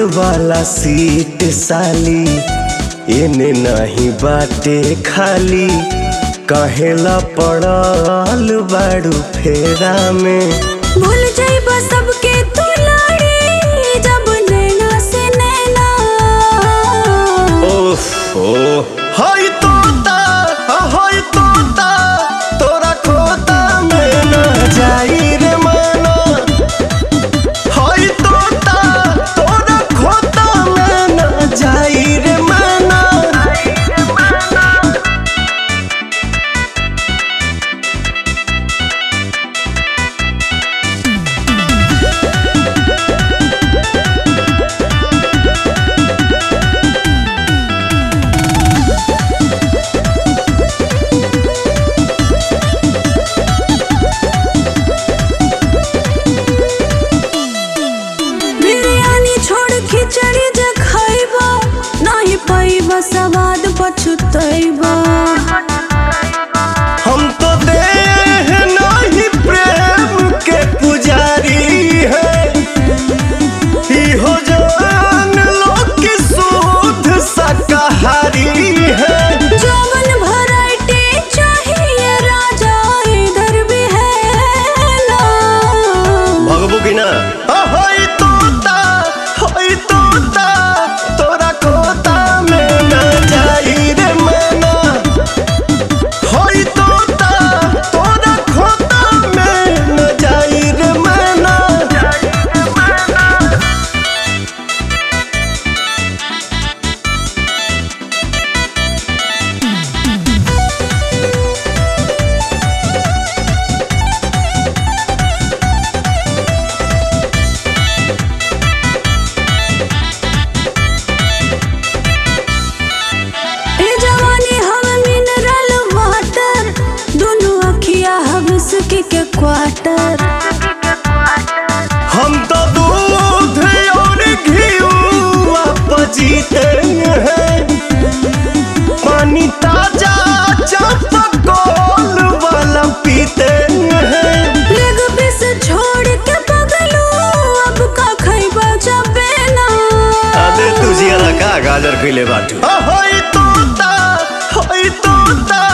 वाला सीट साली एने नहीं बाटे खाली कहेला पड़ल बाड़ू फेरा में भूल जाइबा सबके तू लाड़ी जब नैना से नैना ओहो हाय तोता हाय तोता तोरा खोता में ना जाई रे माना हाय तोता तोरा खोता में ना जाई रे माना बिरयानी छोड़ खिचड़ी जे खाइबा नहीं पाइबा सवाद पछुतैबा हम तो देह नहीं प्रेम के पुजारी है इहो जान लो कि शुद्ध शाकाहारी है जवन वैरायटी चाहिए राजा इधर भी है ना भगबू की ना होई तोता होई तोता तोरा खोता में ना जाई रे मना होई तोता तोरा खोता में ना जाई रे मना ए जवानी हम मिनरल वाटर दोनों अखिया हम सके के क्वार्टर हम तो दूध और घीवा पजीते हैं पानी ताजा चापकोल वाला पीते हैं लेग पीस छोड़ के पगलू अब का खैबा जबे ना अबे तुझे का गाजर खिले बाटू होई तोता होई तोता